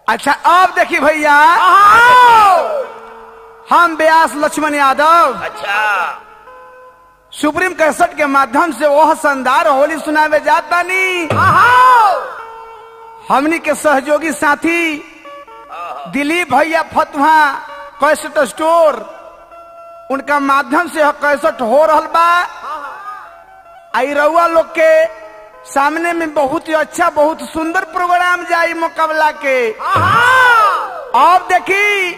अच्छा अब देखी भैया हम व्यास लक्ष्मण यादव अच्छा सुप्रीम कैसेट के माध्यम से वह शानदार होली सुनावे जाता नी हमनी के सहयोगी साथी दिलीप भैया फतुहा कैसेट स्टोर उनका माध्यम से यह कैसेट हो रहल बा आई रउआ लोग के सामने में बहुत ही अच्छा बहुत सुंदर प्रोग्राम जाई मुकाबला के अब देखी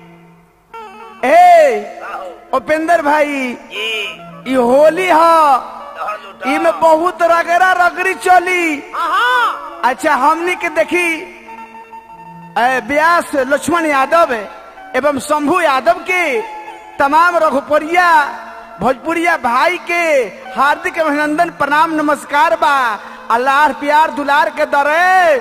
ए उपेंद्र भाई जी ई होली ह लहर लुटा इमे बहुत रगड़ा रगड़ी चली अच्छा हमनी के देखी ए, व्यास लक्ष्मण यादव एवं शंभू यादव के तमाम रघुपुरिया भोजपुरिया भाई के हार्दिक अभिनंदन प्रणाम नमस्कार बा अल्लाह प्यार दुलार के दरे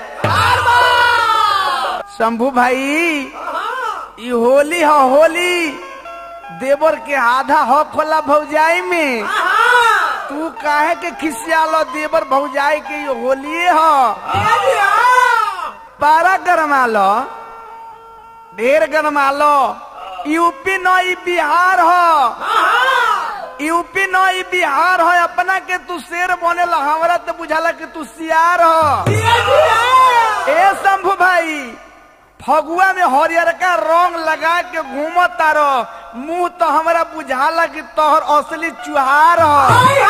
शंभू भाई ई होली ह होली देवर के आधा हक होला भौजाई में तू काहे के खिसियालो देवर भौजाई के ये होलिए ह पारा गरमालो ढेर गरमालो यूपी न ई बिहार ह यूपी न ई बिहार ह अपना के तू शेर बनेला हमरा तो बुझाला कि तू सियार ह ए शंभू भाई फगुआ में हरियरका रंग लगा के घूम तारो मुंह तो हमरा बुझाला कि तोहर असली चुहार ह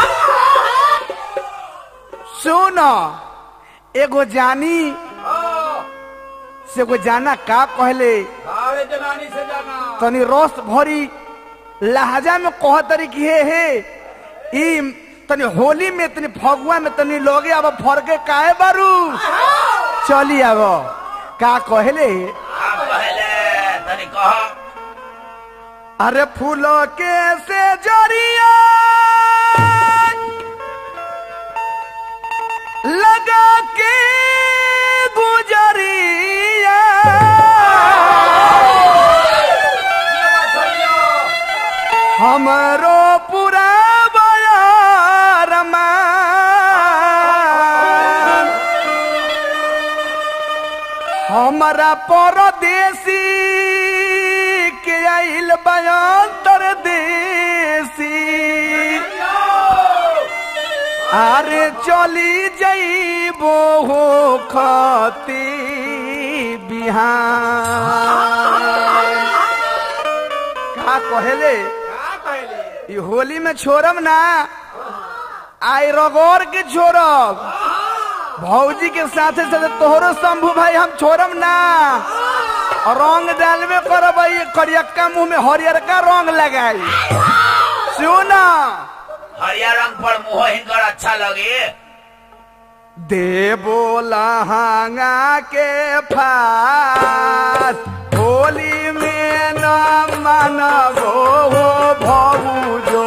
सुन एगो जानी से एगो जाना का कहले अरे जनानी से जाना तनी रस भरी लहजा में कह तरी कि हे हे ई तनी होली में तनी फगुआ में तनी लोगे अब फरके काहे बारू चली अब का कहले आप पहले तनी कहो अरे फूलों के से जरिया लगा के गुजरिया हमरो पूरा बयारमा हमारा परदेसी के आइल बयांतर देसी अरे चली जइबो हो खती बिहान का कहेले का कहले ई होली में छोड़म ना आई रगोर के छोड़ब भौजी के साथे साथे तोहरो शंभू भाई हम छोड़म ना रंग डालबे करब ई करियक्का मुंह में हरियरका रंग लगाई सुन हरिया रंग पर मुंह हिंकर अच्छा लगे देबो लहंगा के फात होली में न मानबो हो भौजो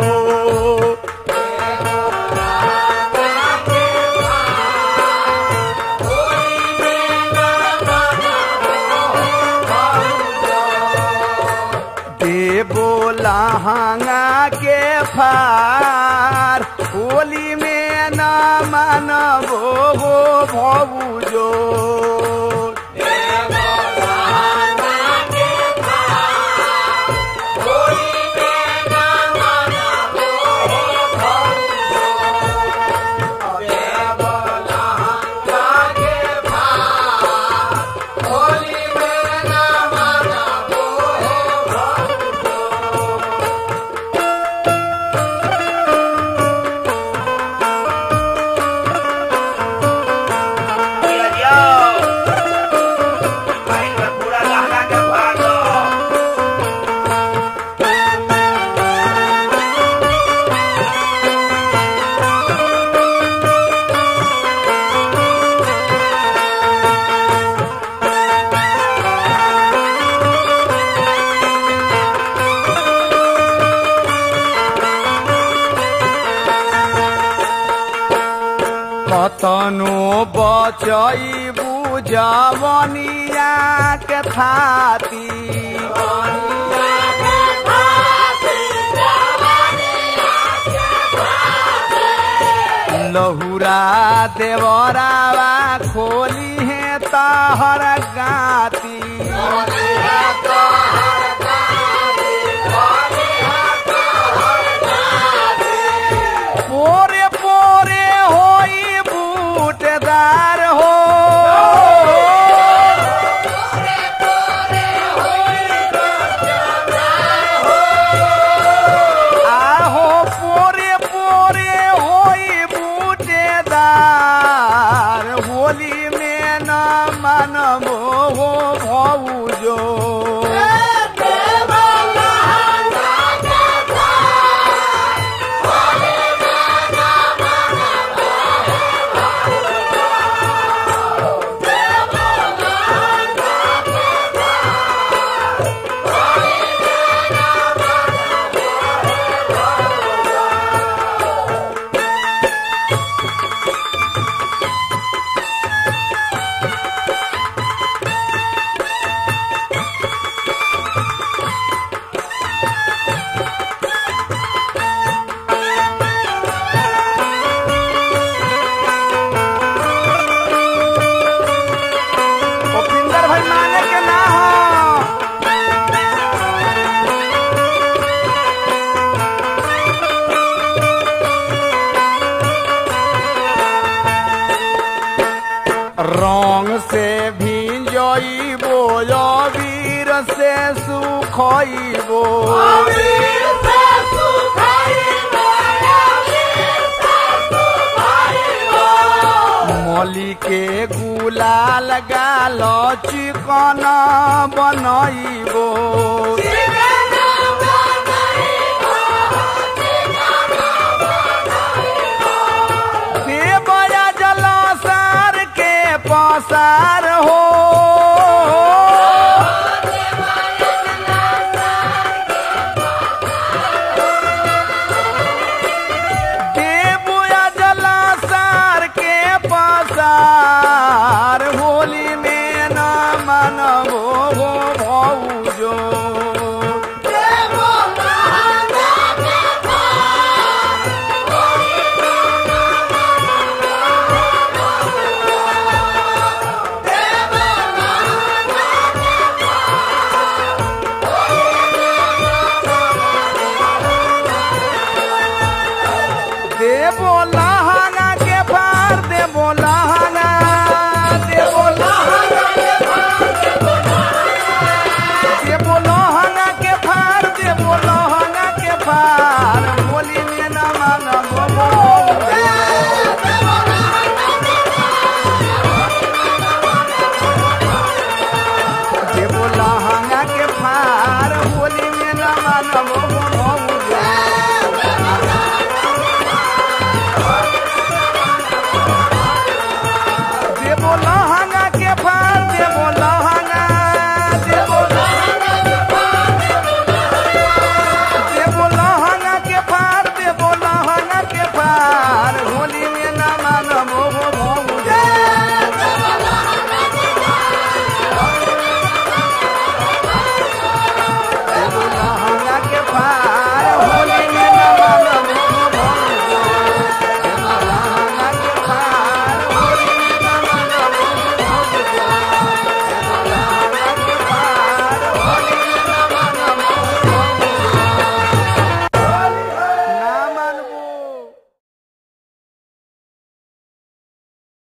देबो लहंगा के फार होली में न मानबो हो भौजो दिया दियो भाई में पूरा लहंगा के फाड़ दो कतनो बचई बुझवनिया के थाती लहुरा देवरावा खोली है ताहर गाती पोरे पोरे होई बूटदार हो आहो पोरे पोरे होई बूटेदार होली में न मानबो हो भौजो उपिंदर भाई माने के ना हो रंग से भिजइबो वीर से सुखइबो मली के गुलाल गाल चिकन बनइबो देवया जलासार के पसार हो देवया जलासार के पसार होली में न मनबो हो भौजो देवो लहंगा के पार देवो लहंगा देवो लहंगा देवो लहंगा के पार देवो लहंगा के पार होली में न मानबो देवो लहंगा के पार होली में न मानबो